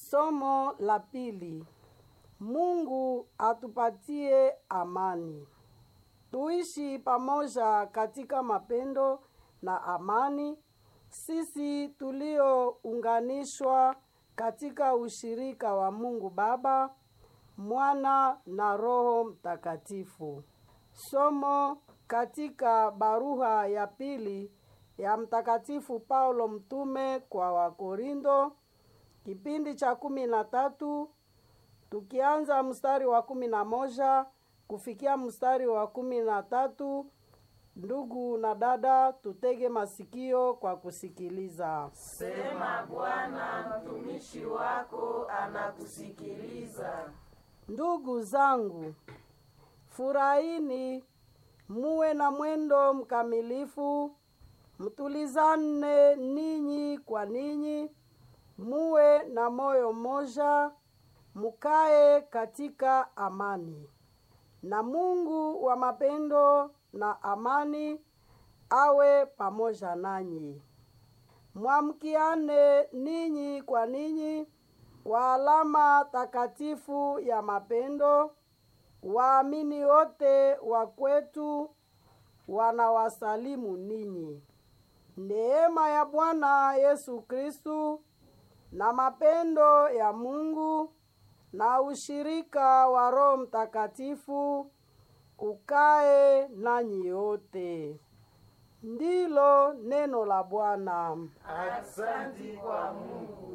Somo la pili. Mungu atupatie amani. Tuishi pamoja katika mapendo na amani, sisi tuliounganishwa katika ushirika wa Mungu Baba, Mwana na Roho Mtakatifu. Somo katika barua ya pili ya Mtakatifu Paulo mtume kwa Wakorindo, kipindi cha kumi na tatu tukianza mstari wa kumi na moja kufikia mstari wa kumi na tatu. Ndugu na dada, tutege masikio kwa kusikiliza. Sema Bwana, mtumishi wako anakusikiliza. Ndugu zangu, furahini, muwe na mwendo mkamilifu, mtulizane ninyi kwa ninyi, muwe na moyo mmoja, mukae katika amani. Na Mungu wa mapendo na amani awe pamoja nanyi. Mwamkiane ninyi kwa ninyi kwa alama takatifu ya mapendo. Waamini wote wa kwetu wanawasalimu ninyi. Neema ya Bwana Yesu Kristu na mapendo ya Mungu na ushirika wa Roho Mtakatifu ukae nanyi yote. Ndilo neno la Bwana. Asante kwa Mungu.